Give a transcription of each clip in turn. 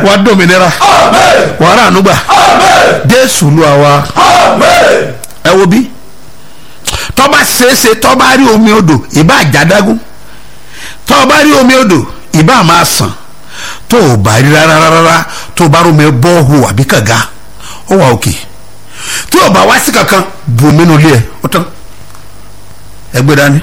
wàá dòmìnira wàá rà ànúgbà jésù lu àwa ẹ wo bí tọ́ba ṣeéṣe tọ́ba rí omi odò ìbá àjádágún tọ́ba rí omi odò ìbá máa sàn tó o bá rí rárá rárá tó o bá rómi bọ́ọ̀hù àbí kànga ó wà òkè tí o bá wá sí kankan bù mí nulẹ̀ ẹ̀ ó tán ẹgbẹ́ dání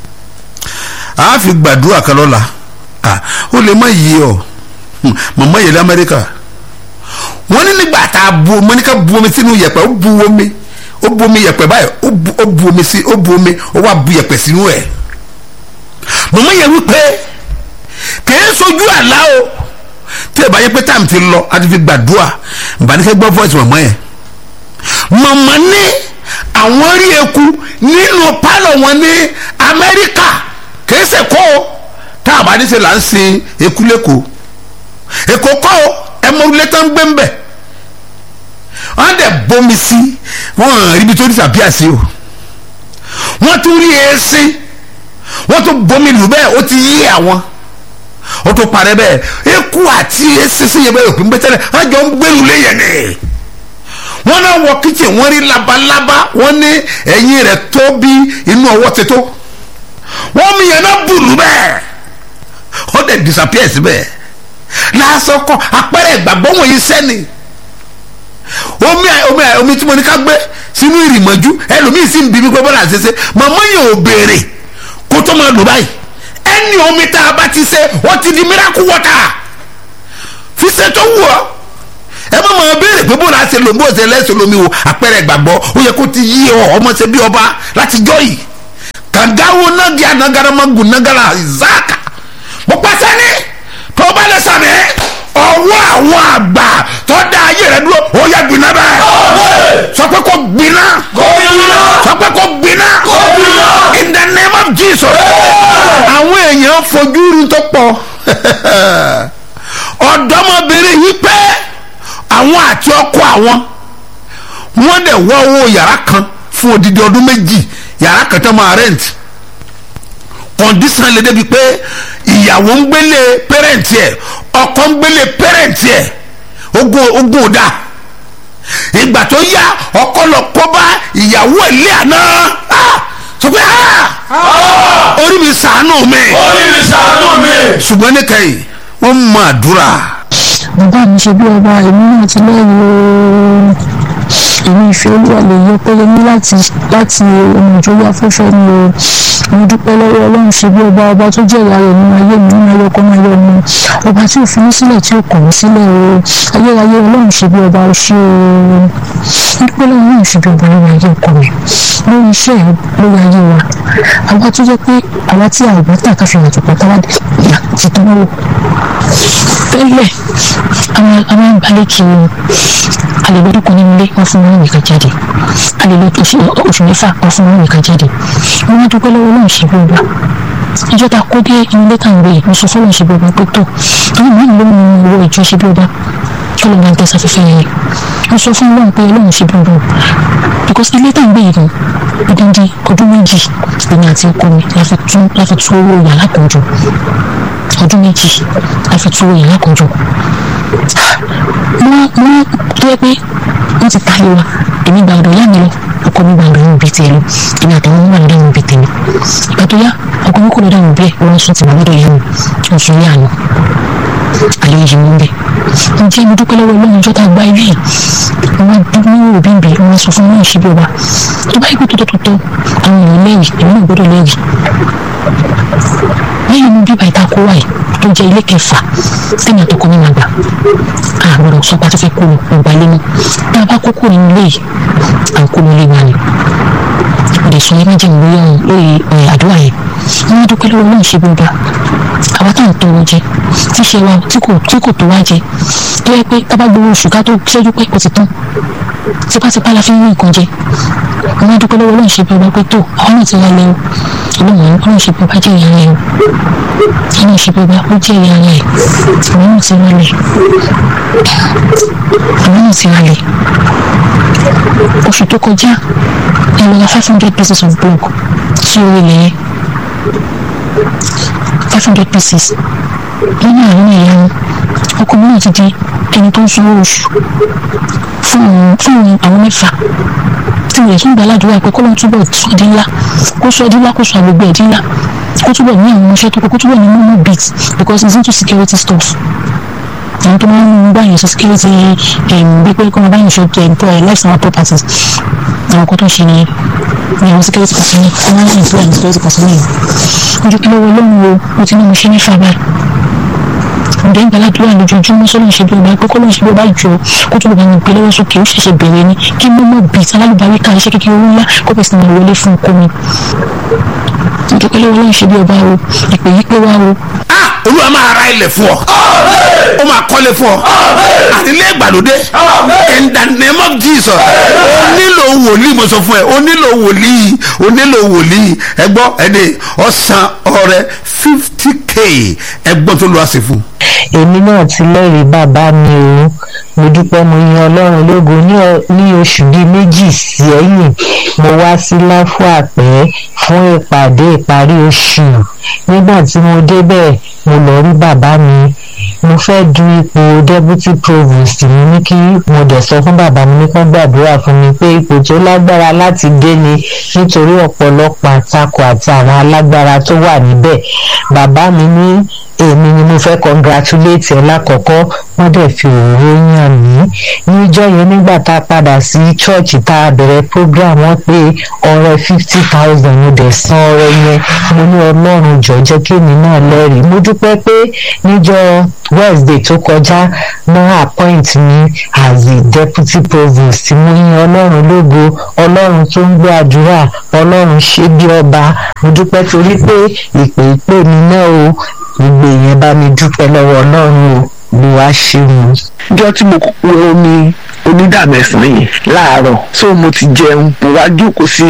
a fi gbàdúrà kan lọ́la ah, ó lè má yí ọ Hmm, màmá yẹlẹ amẹ́ríkà wọ́n ní nígbà tá a bu omi ní ká bu omi sínú yẹ̀pẹ̀ ó bu omi ó bu omi yẹ̀pẹ̀ báyìí ó bu ó bu omi sí ó bu omi ó wá bu yẹ̀pẹ̀ sínú ẹ̀ màmá yẹn wípé kìí sojú àlá o tí ẹ bá yẹ pé táàmù ti lọ a ti fi gbàdúrà nbànúkẹ́ gbọ́ voice màmá yẹn màmá ní àwọn rí eku nínú pálọ̀ wọn ní amẹ́ríkà kìí ṣe kó o tá a bá ní ṣe là ń sin eku lẹ́kọ̀ọ́ èkó kọ́ o ẹ mọ orílẹ̀ tó ń gbé ń bẹ̀ wọ́n dẹ̀ bomi sí wọ́n hàn ríbi tó disappear sí o wọ́n tún rí èsì wọ́n tún bomi lù bẹ́ẹ̀ ó ti yí àwọn ó tún parẹ́ bẹ́ẹ̀ eku àti èsì sí yẹn bẹ́ẹ̀ òpin bẹ́tẹ́lẹ̀ wọ́n jọ ń gbẹ́lu léyìn ni wọ́n náà wọ kitchen wọ́n rí labalábá wọ́n ní ẹ̀yìn rẹ̀ tó bí inú ọwọ́ ti tó wọ́n mi yẹn náà bùlù bẹ́ẹ̀ ó dẹ̀ disappear síbẹ̀ lásán kọ apẹ̀rẹ̀ ìgbàgbọ́ wọ̀nyí sẹ́ni omi omi omi tí mo ní ká gbé sínú ìrìmọ̀jú ẹlòmíì sì ń bí mi gbọ́ bọ́lá ṣẹṣẹ màmá yẹn ò béèrè kó tó máa lò báyìí ẹni omi tá a bá ti ṣe wọ́n ti di miracle water fi ṣe tó wù ọ́ ẹ má máa béèrè pé bó la ṣe lò bó ṣe lẹ́sẹ̀ lómi o apẹ̀rẹ̀ ìgbàgbọ́ ó yẹ kó ti yí ọ ọmọ ṣe bí ọba láti jọ yìí kàngáwo nági anagaramagu nagara ìzáàkà mo pàṣẹ ní tó bá lè sàmì ọwọ́ àwọn àgbà tó dá ayé rẹ dúró ó yẹ gbiná bẹ́ẹ̀ sọ pé kó gbiná sọ pé kó gbiná in the name of Jesus àwọn èèyàn fojú rí tó pọ̀ ọ̀dọ́mọbìnrin yìí pé àwọn àti ọkọ àwọn wọ́n dẹ̀ wọ́ owó yàrá kan fún odidi ọdún méjì yàrá kan tó máa rent kọ̀ǹdísàn lè débi pé ìyàwó ń gbélé pẹ́rẹ́ǹtì ẹ̀ ọkọ ń gbélé pẹ́rẹ́ǹtì ẹ̀ ogun ogun ò dáa ìgbà tó yá ọkọ lọ kó bá ìyàwó ẹ̀ lé àná sọ pé orí mi ṣàánú mi orí mi ṣàánú mi. ṣùgbọ́n níkẹyìn wọ́n mọ àdúrà bàbá mi ṣe bí ọba èmi náà ti lẹ́yìn ooo èmi ìfẹ́ olúwa lè yọ pé mi láti láti ohun ìjọba afẹ́fẹ́ ni o mo dúpẹ́ lọ́wọ́ ọlọ́run ṣe bí ọba ọba tó jẹ́ ìyá rẹ̀ nínú ayé mi nínú ayé ọkọ máa yọ mi ọba tí ò fi mí sílẹ̀ tí ò kọ̀ mí sílẹ̀ o ayérayé ọlọ́run ṣe bí ọba ṣe o mo dúpẹ́ lọ́wọ́ ọlọ́run ṣe bí ọba lórí ayé ọkọ mi lórí iṣẹ́ ẹ̀ lórí ayé wa àwa tó jẹ́ pé àwa tí a ò bá tà ká fi hàn tó pátá wá ti tán wò tẹ́lẹ̀ àwọn àwọn ìbálẹ̀ kiri àlèlódún kan nínú ilé wọn fún wọn nìkan jáde àlèlódún oṣù mẹ́fà wọn fún wọn nìkan jáde wọn wá dúpẹ́ lọ́wọ́ náà ṣe bí ọba ìjọ ta kó dé inú ilé tá à ń gbé mo sọ fọlọ́n ṣe bí ọba pé tó àwọn mìíràn ló mú owó ìjọ ṣe bí ọba kí ló máa ń tẹ sáfẹ́fẹ́ yẹn mo sọ fún ọlọ́run pé ọlọ́run ṣe bí ọba because ilé tá à ń gbé yìí gan odindi ọdún méjì èmi àti ọkọ mi la fi tún la fi tún owó yàrá kan jọ ọdún méjì la fi tún owó yàrá kan jọ mo mo tó yẹ pé wọ́n ti tayé wa èmi gba ọ̀dọ̀ ìyá mi lọ ọkọ mi gba ọ̀dọ̀ ìyá mi bíi tiẹ̀ lọ èmi àtàwọn ọmọ mi dáhùn bíi tèmi ìgbà tó yá ọkọ mi kò lọ dáhùn bẹ́ẹ̀ wọ́n sún tìmọ̀ lọ́dọ̀ ìyá mi wọ́n sún ní àná àlẹ́ yìí mú bẹ́ẹ̀ ǹjẹ́ mo dúpẹ́ lọ́wọ́ ọlọ́run ìjọba gba ilé yìí wọ́n dún ní òbí bíi wọ́n sọ fún mi ìṣe bí ọba tó bá yẹ kó tó tó tó àwọn èèyàn lẹ́yìn èmi náà gbọ́dọ̀ lẹ́yìn lẹ́yìn inú bíbá ìta kó wáyé tó jẹ́ ilé kẹfà sẹ́mi àtọkọ mi máa gbà àgbọ̀dọ̀ sọ pé a ti fẹ́ kó lọ ọgbà ilé mọ́ tá a bá kó kúrò nínú ilé yìí à ń kó lọ ilé wa ni ọ̀dẹ̀ sọ yẹn méjì lórí ọ̀hún lórí àdúrà yẹn wọ́n dúpẹ́ lọ́wọ́ náà ṣe bí ọba àwa táwọn tọrọ jẹ tí ṣe wa tí kò tí kò tó wá jẹ tó yẹ pé tá a bá gbowó oṣù ká tó ṣẹ́jú pé kò ti tán tipátipá la fi ń rí nǹkan jẹ wọ́n dúpẹ́ lọ́wọ́ náà ṣe bí ọba pé tó àwọn náà ti wá lẹ́wọ́ ọlọ́run ọlọ́run ṣe bí ọba jẹ́ ìyá rẹ̀ o ọlọ́run ṣe bí ọba ó jẹ́ ìyá rẹ̀ àwọn náà ti wá lẹ̀ àwọn náà ti wá lẹ̀ oṣù tó kọjá ẹ lọ ra five hundred pieces of block sí orí ilẹ̀ yẹn five hundred pieces nínú àwọn ìyá wọn ọkọ mi náà ti di ẹni tó ń sanwó oṣù fún àwọn fún àwọn mẹ́fà tí mo lè tún gba aládùúgbò pé kó lóun túbọ̀ sọ di ńlá kó sọ di ńlá kó sọ àgbègbè ẹ̀ di ńlá kó túbọ̀ ní àwọn iṣẹ́ tó kọ kó túbọ̀ ní momo beat because it's into security stuff àwọn tó máa ń bá yẹn ṣe security bí pé kó máa bá yẹn ṣe life and properties àwọn kan tó ń ṣe ni ni àwọn security person ní kó máa ń employ àwọn security person ní ojú kí lọ́wọ́ lóhùn o mo ti ní mo ṣe mẹ́fà báyìí ǹdẹ́ ìgbàládùúrà lójoojúmọ́ sọ́lọ́ ṣe bí ọba ẹgbẹ́ kọ́ ló ń ṣe bí ọba jọ kó tó bá mi gbé lọ́wọ́ sókè ó ṣẹ̀ṣẹ̀ bẹ̀rẹ̀ ni kí mọ́mọ́ bíi alálùbárí ká iṣẹ́ kékeré ńlá kó bẹ̀rẹ̀ sí ní wọlé fún ọkọ mi ìdúpẹ́ lọ́wọ́ ló ń ṣe bí ọba o ìpè yí pé wá o. olúwa máa ra ilẹ̀ fún ọ ó máa kọ́lé fún ọ àti ilé ìgbàlódé in the name of jesus ó nílò wòlíì mo sọ fún ẹ ó nílò wòlíì ó nílò wòlíì ẹ gbọ́ ẹni ọ̀sán ọrẹ fifty k ẹ gbọ́ tó lọ́ọ́ sí fún. èmi náà ti lẹ́rìí bàbá mi o mo dúpẹ́ mo yan ọlọ́run lógo ní oṣù bíi méjì sẹ́yìn mo wá sí láfọ àpẹ́ fún ìpàdé ìparí oṣù nígbà tí mo débẹ̀ mo lọ rí bàbá mi mo fẹ́ du ipò deputy provost mi ní kí mo dẹ̀ sọ fún bàbá mi ní kán gbàdúrà fún mi pé ipò tó lágbára láti dé ni nítorí ọ̀pọ̀lọpọ̀ àtakò àti àwọn alágbára tó wà níbẹ̀ bàbá mi ní èmi ni mo fẹ́ congratulate ẹ lákọ̀ọ́kọ́ wọ́n dẹ̀ fi òróró yàn mí níjọ́ yẹn nígbà tá a padà sí church tá a bẹ̀rẹ̀ program wọ́n pé ọrẹ fifty thousand mo dẹ̀ san ọrẹ yẹn mo ní ọlọ́run jọ jẹ́ kí èmi náà lẹ́rìí mo dúpẹ́ pé níjọ́ wednesday tó kọjá náà appoint mi as the deputy provost mo yin ọlọ́run lógo ọlọ́run tó ń gbọ́ àdúrà ọlọ́run ṣe bí ọba mo dúpẹ́ torí pé ìpè ìpè mi náà o gbogbo èèyàn bá mi dúpẹ́ lọ́wọ́ ọlọ́run o mo wá ṣeun. ọjọ́ tí mo wẹ omi onídàmẹ́sàn yẹn láàárọ̀ so mo ti jẹun mo wá jókòó sí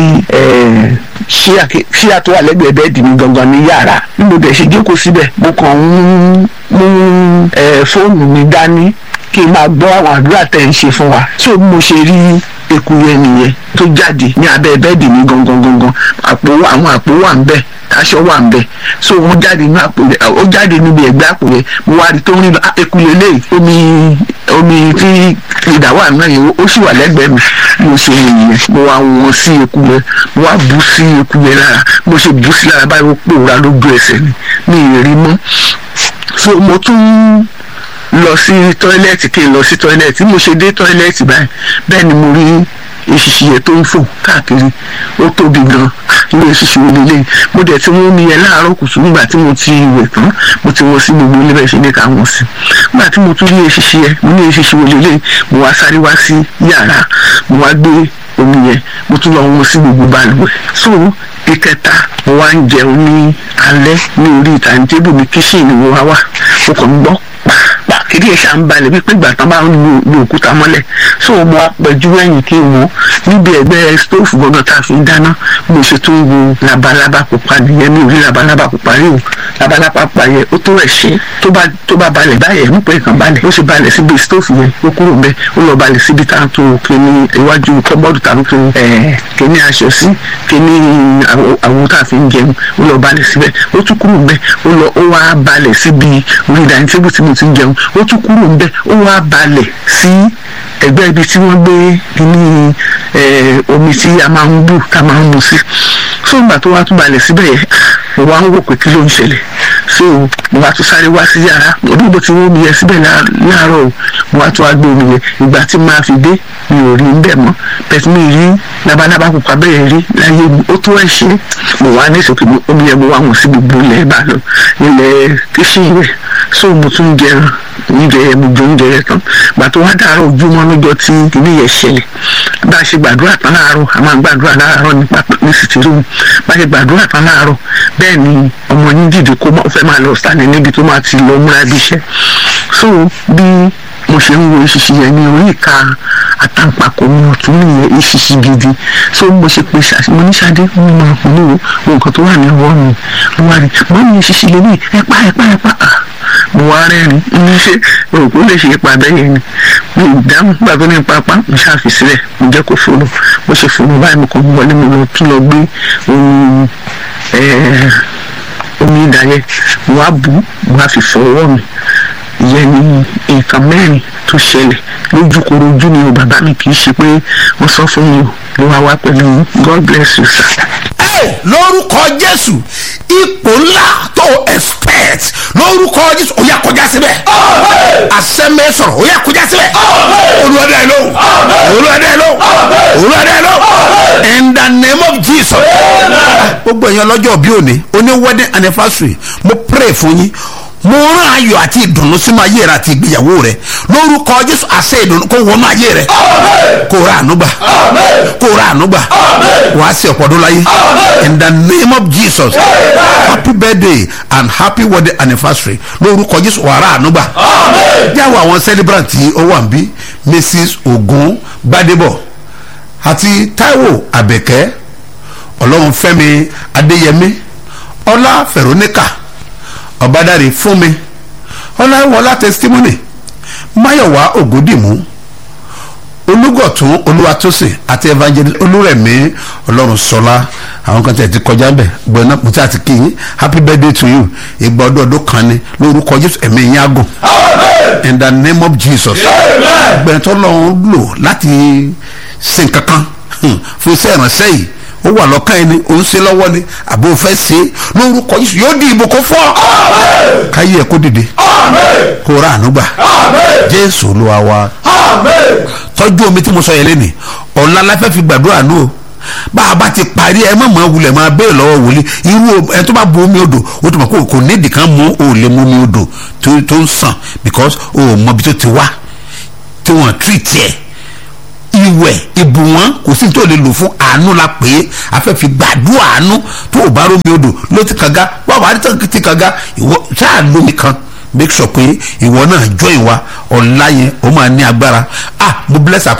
ṣíà tó wà lẹ́gbẹ̀ẹ́ bẹ́ẹ̀dì mi gangan ní yàrá bí mo dẹ̀ ṣe jókòó síbẹ̀ mo kàn ń mú fóònù mi dání kí n máa gbọ́ àwọn àdúrà tẹ̀ ń ṣe fún wa so bí mo ṣe rí eku yẹn nìyẹn tó jáde ní abẹ́ bẹ́ẹ̀dì mi gangan gangan àpò àwọn àpò wà ń bẹ̀ aṣọ wà ń bẹ̀ so wọ́n jáde ní àpò rẹ̀ ó jáde níbi ẹ̀gbẹ́ àpò rẹ̀ mo wá rí tó ń rí lọ eku lélẹ̀ omi omi tí ìdá wà náà yẹn ó sì wà lẹ́gbẹ̀ẹ́ mi mo ṣe nìyẹn mo wá wọn sí eku yẹn mo wá bú sí eku yẹn lára mo ṣe bú sí lára báyìí ó pòórá lójú ẹsẹ̀ ni mi ì rí mọ́ so mo tún lọ sí tọ́ílẹ̀tì kí n lọ sí tọ́ílẹ̀tì mo ṣe dé tọ́ílẹ̀tì báyìí bẹ́ẹ̀ ni mo rí eṣiṣi yẹn tó ń fò káàkiri ó tóbi gan ilé eṣiṣi wo lélẹ́yìn mo dẹ̀ ti wọ́n mi yẹn láàárọ̀ kùtù nígbà tí mo ti wẹ̀ tán mo ti wọ́n sí gbogbo ilé bẹ́ẹ̀ ṣe ní ká wọ́n sí nígbà tí mo tún rí eṣiṣi yẹn mo ní eṣiṣi wo lélẹ́yìn mo wá sáré wá sí yàrá mo wá gbé omi yẹn mo tún lọ wọ́n sí gbogbo balùwẹ̀ so ìkẹta mo wá ń jẹun ní alẹ́ ní orí ìtàǹtẹ́bù mi kíṣìnì mo wá wà mo kàn ń gbọ́ pàápàá kìdí ẹ̀ ṣá ń balẹ̀ wípé ìgbà tán bá ń lu lu òkúta mọ́lẹ̀ so mo apẹ̀jú ẹ̀yìn kí n wò níbi ẹ̀gbẹ́ stóòfù gbọ́ngàn tá a fi ń dáná mo ṣe tó ń wo labalábá pupa nìyẹn ní orí labalábá pupa rí o labalábá pupa yẹn ó tó ẹ̀ ṣe tó bá tó bá balẹ̀ báyẹn ń pè é kàn balẹ̀ ó ṣe balẹ̀ síbi stóòfù yẹn ó kúrò ń bẹ ó lọ balẹ̀ síbi tá a tó kíní iwájú kọ́bọ́ọ̀dù tá a tó kíní aṣọ sí kíní àwo tá a fi ń jẹun ó lọ balẹ̀ síbẹ̀ ó tún kúrò ń bẹ ó lọ ó wá balẹ̀ síbi orí ìdáni tébù tí mo ti ń jẹun ó tún kúrò ń bẹ ó wá balẹ̀ sí ẹgbẹ́ ibi tí wọ́n gbé kíní omi tí a máa ń bù tá a máa ń mu sí so ìgbà tó wá tún balẹ̀ síbẹ̀ yẹn mo wá ń wò pé kí ló ń ṣẹlẹ̀ so mo wá tún sáré wá sí yàrá bí mo ti wọ́n mi yẹn síbẹ̀ láàárọ̀ o mo wá tún wá gbé omi yẹn ìgbà tí máa fi dé mi ò rí ń bẹ̀ mọ́ bẹ́ẹ̀ mi rí labalábá pupa bẹ́ẹ̀ rí láyé mi ó tó ẹ̀ ṣe mo wá ní ìsòkè omi yẹn mo wá wọn sí gbogbo ilẹ̀ bá lọ ilẹ̀ kíṣìn yẹn so mo tún jẹun oúnjẹ yẹn mo jẹ oúnjẹ yẹn tán gbà tó wá dàárọ̀ ojúmọ́ lọ́jọ́ tí kìíní yẹn ṣẹlẹ̀ bá a ṣe gbàdúrà tán láàárọ̀ a máa gbàdúrà láàárọ̀ ní pápá ní sìtìrúmù bá a ṣe gbàdúrà tán láàárọ̀ bẹ́ẹ̀ ni ọmọ yín dìde kó fẹ́ máa lọ sáni níbi tó máa ti lọ múra bí iṣẹ́ so bí mo ṣe ń wo ìṣiṣi yẹn ní orí ìka àtàǹpàkò mi ọ̀tún nìyẹn ìṣiṣi gidi so mo ṣe pe ṣàṣì mo ní ṣadé mo máa kún ní o nǹkan tó wà ní ọwọ́ mi mo wá rí mo ní ìṣiṣi lélẹ̀ ẹ̀pá ẹ̀pá ẹ̀pá mo wá rẹ́rìn ní ṣe òkú lè ṣe ipa bẹ́ẹ̀ yẹn ni mi ò dáhùn nígbà tó ní pápá mo ṣàfi sílẹ̀ mo jẹ́ kó fòrò mo ṣe fòrò báyìí mo kàn wọlé mo lọ tún lọ gbé ohun omi ìdáyẹ mo wá bù mo wá fi fọ ọwọ́ mi ìyẹn ni nǹkan mẹ́rin tó ṣẹlẹ̀ lójúkorojú ni o bàbá mi kì í ṣe pé wọ́n sọ fún mi o ló wá wá pẹ̀lú god bless you sir. Ẹ, lórúkọ jésù ipò ńlá tó expect lórúkọ jésù ó yá kọjá síbẹ̀ àsẹ́mẹ́ sọ̀rọ̀ ó yá kọjá síbẹ̀ olùwàdí ẹ̀ lóhùn olùwàdí ẹ̀ lóhùn olùwàdí ẹ̀ lóhùn in the name of jesus gbogbo èèyàn lọ́jọ́ bí òní oní wedding anniversary mo pray fún yín mo rán ayọ̀ àti ìdùnnú sínú ayé rẹ àti ìgbéyàwó rẹ lórúkọ jésù àṣẹ ìdùnnú kó wọnú ayé rẹ kó ra ànúgbà kó ra ànúgbà wàá sí ọ̀pọ̀ ọdún láyé in the name of jesus happy birthday and happy wedding anniversary lórúkọ jésù wàá ra ànúgbà jáwọ́ àwọn celebrant tí ó wà ń bí mrs ogun gbadebo àti taiwo abẹ́kẹ́ ọlọ́runfẹ́mi adéyẹmí ọlá veronica ọ̀bádàrí fúnmi ọláwọlá testimony máyọ̀wá ògúndìmú olúgọ̀tún olúwatósìn àti evangelist olúrẹ̀mí ọlọ́run sọlá àwọn kan tẹ̀ ti kọjá bẹ̀ gbọ̀nà pùtẹ́ àti kìyìn happy birthday to you ìgbà ọdún ọdún kan ni lórúkọ jésù ẹ̀mí yín àgùn in the name of jesus gbẹ̀rẹ̀ tó lọ́run lò láti sin kankan hmm, fún iṣẹ́ ìránṣẹ́ yìí ó wà lọ́kàn ẹni ó ń ṣe lọ́wọ́ ni àbò fẹ́ ṣe é lórúkọ jésù yóò di ìbùkún fún ọ káyé ẹ kó dìde kó ra àánú gbà jésù olúwa wa tọ́jú omi tí mo sọ yẹn lẹ́nìí ọ̀la la fẹ́ fi gbàdúrà nù o bá a bá ti parí ẹ má máa wulẹ̀ máa béèrè lọ́wọ́ wòlíì irú ẹ tó bá bu omi odò o tó mọ̀ kó kò nídìí kan mú o lè mú omi odò tó tó ń sàn because o ò mọ ibi tó ti wá tí wọ́n treat ẹ̀ ìwẹ̀ ìbù wọn kò sí tó lè lò fún àánú la pé afẹ́fi gbàdúrà àánú tó o bá rómi odò ló ti kànga wà wà á ti kànga ìwọ sáà lómi kan make sure pé ìwọ náà join wa ọ̀la yẹn ó máa ní agbára ah mo bless